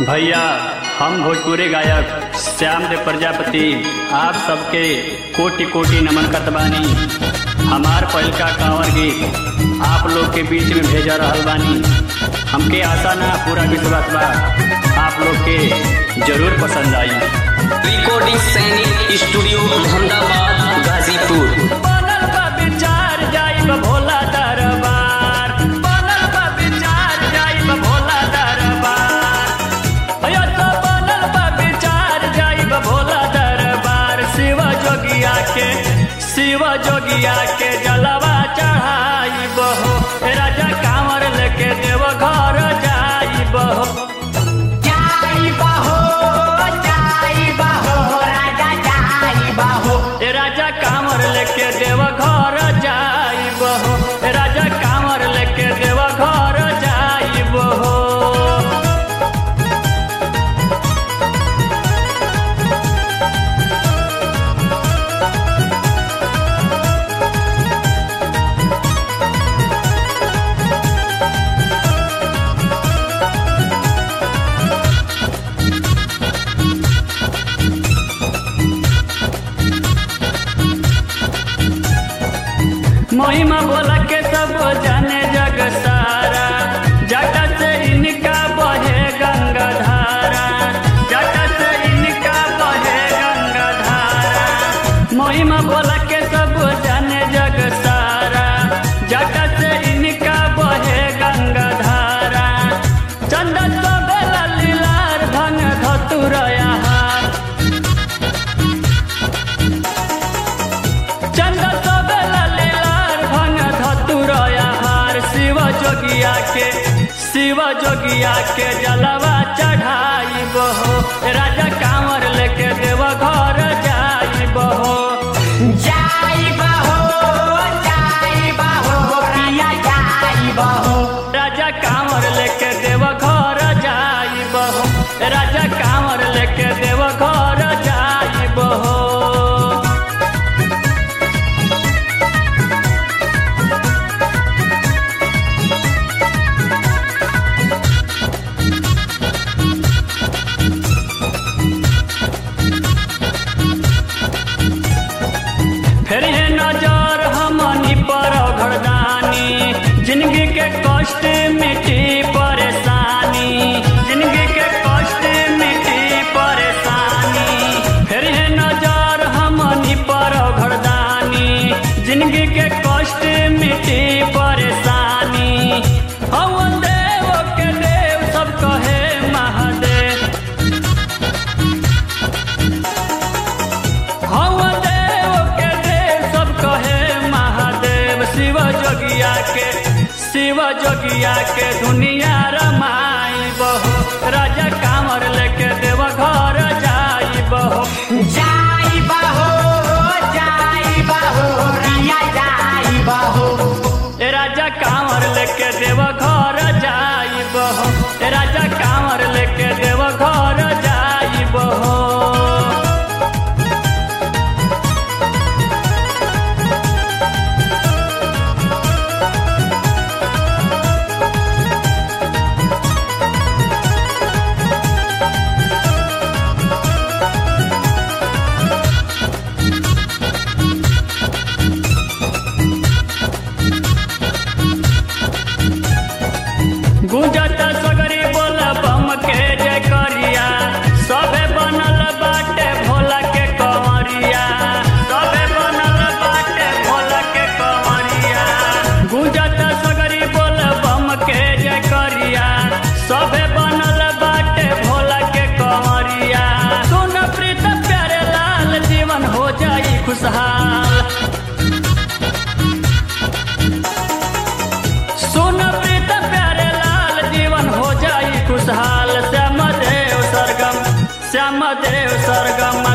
भैया हम भोजपुरी गायक श्याम देव प्रजापति आप सबके कोटि कोटि नमन करत बानी हमार पहिलका कांवर गीत आप लोग के बीच में भेजा रहल बानी हमके आशा ना पूरा विश्वास बा आप लोग के जरूर पसंद आई रिकॉर्डिंग सैनिक स्टूडियो अहमदाबाद गाजीपुर बनल बा विचार जाइब भोला दरबार बनल बा विचार जाइब भोला दरबार अयो तो बनल बा विचार जाइब भोला दरबार शिव जोगिया के शिव जोगिया के जलवा चढ़ाइब हो ए राजा कांवर लेके देव घर जाइब हो ए राजा कांवर लेके देव घर जाइब हो ए राजा कांवर लेके देव घर जाइब हो महिमा बोला के सब जाने जग सारा जटा से इनका बहे गंगा धारा जटा से इनका बहे गंगा धारा महिमा बोला के सब जाने जग सारा जटा से इनका बहे गंगा धारा चंदन तो बेला लीलार भंग धतुरया हार चंद सबेला लीलार भंग धतुरया हार शिव जोगिया के शिव जोगिया के जलवा चढ़ाइब हो राजा कांवर लेके देव घर जाइब हो राजा कांवर लेके देव घर जाइब हो राजा कांवर लेके देव घर जाइब हो फिर है नजर हमनी पर घरदानी जिंदगी के कष्ट मिटी परेशानी जिंदगी के कष्ट मिटी परेशानी फिर है नजर हमनी पर घरदानी जिंदगी के कष्ट मिटी परेशानी हम देव के देव सब कहे महादेव हम देव के देव सब कहे महादेव शिव जोगिया के शिव जोगिया के दुनिया रमाई बहो राजा कांवर लेके देव घर जाई बहो ए राजा कांवर लेके देव घर जाई बहो ए राजा कांवर लेके देव घर जाई बहो गुंजत सगरी बोल बम के जय करिया सबे बनल बाटे भोला के कंवरिया सबे बनल बाटे भोला के कंवरिया गुंजत सगरी बोल बम के जय करिया सबे बनल बाटे भोला के कंवरिया सुन प्रीत प्यारे लाल जीवन हो जाई खुशहाल सुन प्रीत प्यारे लाल जीवन हो जाई खुशहाल श्याम देव सरगम श्याम देव सरगम